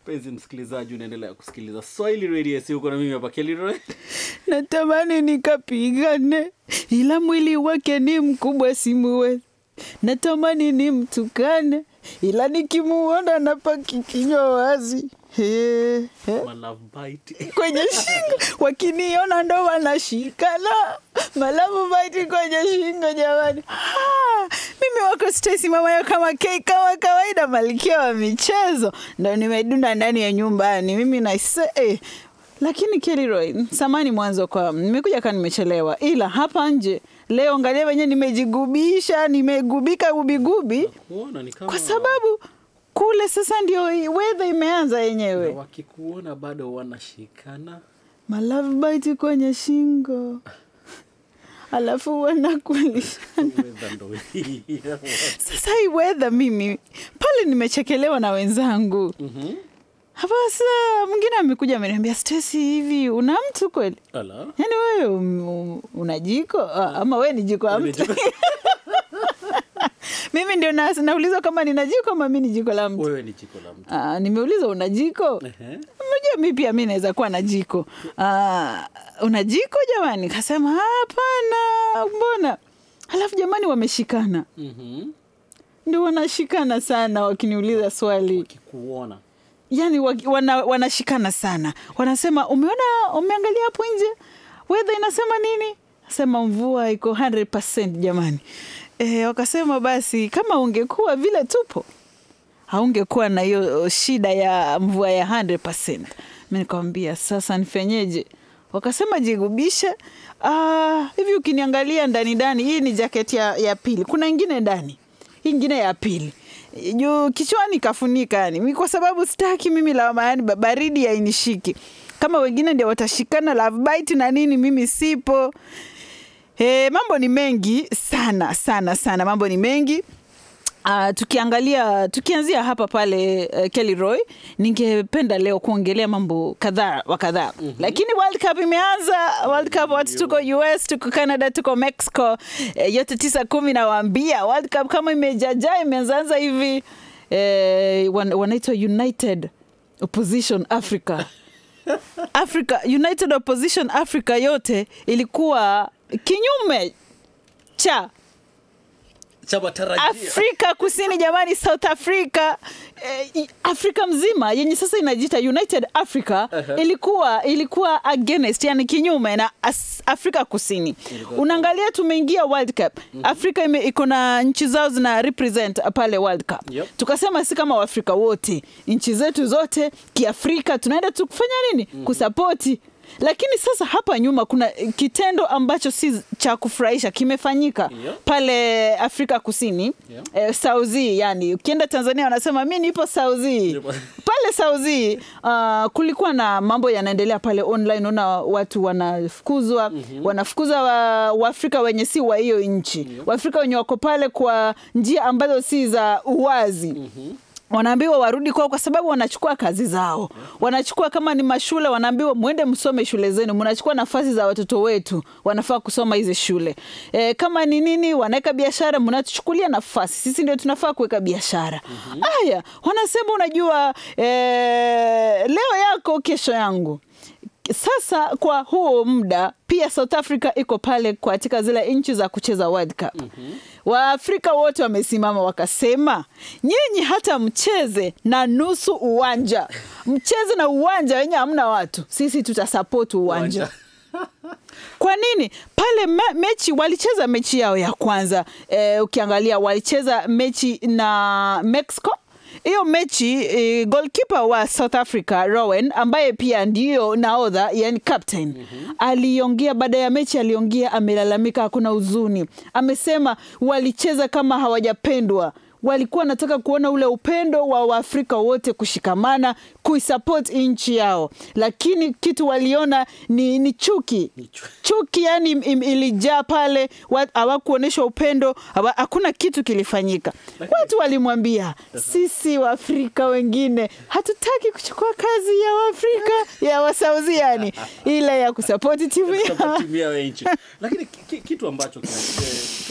mpenzi msikilizaji unaendelea kusikiliza swahili radio si uko na mimi hapa keliro natamani nikapigane, ila mwili wake ni mkubwa simuwezi. Natamani nimtukane, ila nikimuona napaki kinywa wazi He, he. malove bite kwenye shingo, wakiniona ndo wanashikana malavu baiti kwenye shingo. Jamani, Ah, mimi wako Stacy mamayo kama K kama kawaida, malkia wa michezo, ndo nimedunda ndani ya nyumbani mimi na eh. Lakini Kellyroy, samani mwanzo kwa nimekuja kaa nimechelewa, ila hapa nje leo angalia wenyewe nimejigubisha, nimegubika gubigubi kuona ni kama kwa sababu kule sasa ndio weather imeanza na yenyewe. wakikuona bado wanashikana Malavu baiti kwenye shingo, alafu wanakulisha. Weather ndo hii. Sasa hii weather, mimi pale nimechekelewa na wenzangu Mhm. hapa. Sasa mwingine amekuja ameniambia, Stacy, hivi una mtu kweli? Ala. Yaani wewe um, um, una jiko Ah, ama wewe ni jiko la Ni mtu? jiko- Mimi ndio na- naulizwa kama nina jiko ama mi ni jiko la mtu. wewe ni jiko la mtu Ah, nimeuliza una jiko? Ehe. Unajua mi pia mi naweza kuwa na jiko. Ah, una jiko jamani? Kasema hapana, mbona? Halafu jamani, wameshikana, Mhm. ndio wanashikana sana wakiniuliza swali, wakikuona yani waki- wana, wanashikana sana, wanasema umeona, umeangalia hapo nje weather inasema nini? Nasema mvua iko 100% jamani. E, wakasema basi kama ungekuwa vile tupo haungekuwa na hiyo shida ya mvua ya 100%. Mi nikamwambia sasa nifenyeje? Wakasema jigubishe. Ah, hivi ukiniangalia ndani ndani, hii ni jaketi ya, ya pili, kuna ingine ndani, hii ingine ya pili juu kichwani kafunika, yani mi kwa sababu sitaki mimi lawama, yani ba- baridi hainishiki kama wengine ndio watashikana love bite na nini, mimi sipo. E, mambo ni mengi sana sana sana, mambo ni mengi. Uh, tukiangalia tukianzia hapa pale uh, Kelly Roy, ningependa leo kuongelea mambo kadhaa wa kadhaa mm-hmm. Lakini World Cup imeanza. World Cup watu tuko US, tuko Canada, tuko Mexico eh, yote tisa kumi, nawaambia World Cup kama imejaja imeanzaanza hivi eh, wan, wanaitwa United Opposition Africa Africa United Opposition Africa yote ilikuwa kinyume cha cha matarajio Afrika Kusini jamani, South Africa eh, i- Afrika mzima yenye sasa inajiita United Africa Uh-huh. ilikuwa ilikuwa against, yani kinyume na as, Afrika Kusini. Ilikuwa Unaangalia tumeingia World Cup. Afrika ime- iko na nchi zao zina represent pale World Cup. Yep. Tukasema si kama Waafrika wote, nchi zetu zote kiafrika tunaenda tu kufanya nini? Kusapoti lakini sasa hapa nyuma kuna kitendo ambacho si cha kufurahisha kimefanyika Yep. pale Afrika Kusini Yeah. eh, Sauzi, yani ukienda Tanzania wanasema mi nipo Sauzi Nipo- pale Sauzi. Uh, kulikuwa na mambo yanaendelea pale online, una watu wanafukuzwa wanafukuza wa, Waafrika wenye si wa hiyo nchi Waafrika wenye wako pale kwa njia ambazo si za uwazi wanaambiwa warudi kwao kwa sababu wanachukua kazi zao, wanachukua kama ni mashule, wanaambiwa mwende msome shule zenu, mnachukua nafasi za watoto wetu, wanafaa kusoma hizi shule. E, kama ni nini, wanaweka biashara, mnatuchukulia nafasi, sisi ndio tunafaa kuweka biashara. Haya, wanasema unajua, e, leo yako kesho yangu. Sasa kwa huo muda pia South Africa iko pale katika zile nchi za kucheza World Cup. Waafrika wote wamesimama wakasema, nyinyi hata mcheze na nusu uwanja, mcheze na uwanja wenye hamna watu, sisi tutasapoti uwanja. Uwanja. Kwa nini pale me, mechi walicheza mechi yao ya kwanza eh, ukiangalia walicheza mechi na Mexico. Hiyo mechi eh, goalkeeper wa South Africa Rowan ambaye pia ndiyo nahodha yani captain aliongea baada ya mechi, aliongea amelalamika, hakuna huzuni, amesema walicheza kama hawajapendwa walikuwa wanataka kuona ule upendo wa Waafrika wote kushikamana kuisupport nchi yao, lakini kitu waliona ni, ni chuki Ni chu- chuki yani im- im- ilijaa pale, wa- hawakuonyeshwa upendo, hawa- hakuna kitu kilifanyika. Watu walimwambia sisi Waafrika wengine hatutaki kuchukua kazi ya Waafrika ya Wasauzi, yani ile ya kusapoti timu Kutoka ya timu yao ya nchi lakini ki- ki- kitu ambacho kina- eh, kitu